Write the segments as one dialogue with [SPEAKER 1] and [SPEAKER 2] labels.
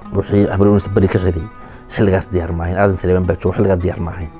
[SPEAKER 1] wixii habaroonis beri ka xiday xilligaas diyaar maahayn aadan saleeman baa joogo xilligaa diyaar maahayn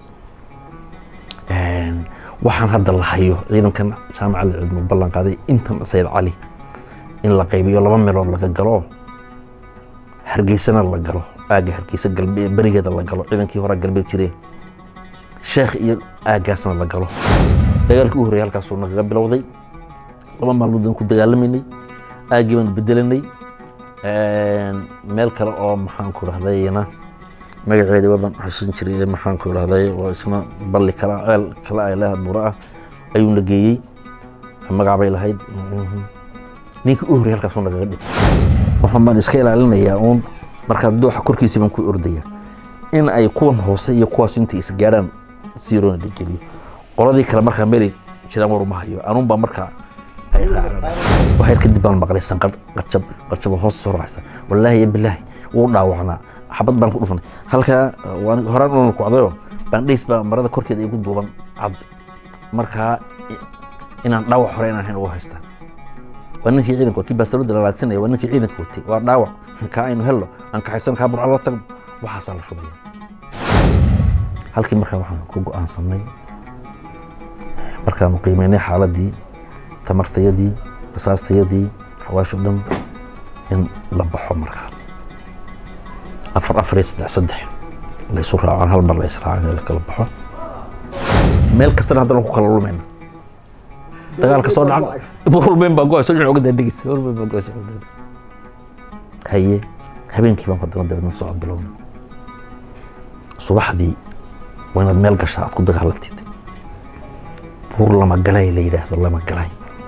[SPEAKER 1] waxaan hadda la hayo ciidankan jaamaca la cilmi ballan qaaday intan sayid cali in la qaybiyo laba meelood laga galo hargeysana la galo aagga hargeysa galbeed berigeeda la galo ciidankii horaa galbeed jireen sheekh iyo aaggaasna la galo dagaalkii u horreeyay halkaasuu nagaga bilowday laba maalmood aan ku dagaalamaynay aaggii baan bedelanay meel kale oo maxaan ku dhahdayna magaceeda waaban xasuusin jiray maxaan ku dhahday oo isna balli kala ceel kale ay leedahay buuro ah ayuuna geeyey magac bay lahayd ninkii u horreeyay halkaasuu nagaga dhig waxaan baan iska ilaalinayaa uun markaa dooxa korkiisa baan ku ordaya in ay kuwan hoose iyo kuwaas intay isgaaraan siroona dhigeliyo qoladii kale markaa meelay jiraan war uma hayo anuun baa markaa ay raacaan waxyar kadib baan maqlay sanqadh qarjab qarjab hoos soo raacsa wallaahi ya bilaahi wuu dhaawacnaa xabad baan ku dhufanay halkaa horaan unan kucdayo bandhays baa marada korkeeda igu duuban cad markaa inaan dhaawac hore inaan hayn ugu haystaa waa ninkii ciidanka kii baastarooda lalaadsanaya waa ninkii ciidanka watay waa dhaawac kaa aynu helno aan kaxaysan kaa burca la tagno waxaasaa la shubaya halkii markaa waxaan ku go'aansanay markaanu qiimeynay xaaladii tamartayadii rasaastayadii xawaasho dhan in la baxo markaa afar afar iyo saddex saddex la isu raacaan hal mar la israacaan in la kala baxo meel kastana haddana ku kala lumayna dagaalka soo dhaca walbeyn baa go-ay soo dhinac uga daadhegeysa walbeyn baa go-ay soo uga daadhegeysa haye habeenkii baan haddana dabeedna socod bilowna subaxdii waa inaad meel gashaa aad ku dagaalantid buur lama galay la yidhaahdo lama galay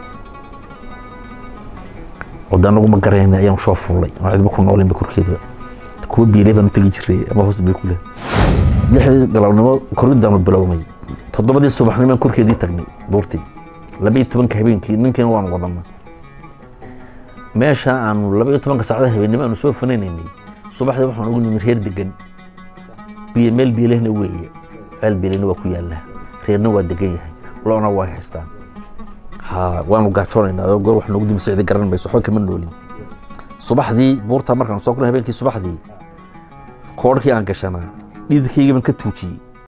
[SPEAKER 1] wada anagu ma garayna ayaan soo fuulay oo cidba ku noolinba korkeeda kuwa biilay baan tegi jiray ama hoos bay ku leh lixdii galabnimo koriddaanu bilownay toddobadii subaxnimaan korkeedii tagnay buurtii labaiyo tobanka habeenkii ninkiina waan wadana meesha aanu labaiyo tobanka saacada habeennimo aanu soo fanaynaynay subaxdii waxaan ugu nimi reer degan biyo meel biilehna weeye ceel biilehna waa ku yaallaa reerna waa degan yahay loona waa haystaan ha waanu gaajoonaynaa oo goor wax noogu dimi sicdi garan mayso waxba kama noolin subaxdii buurta markaan soo kulay habeenkii subaxdii koodhkii aan gashanaa dhididkaygii baan ka tuujiyey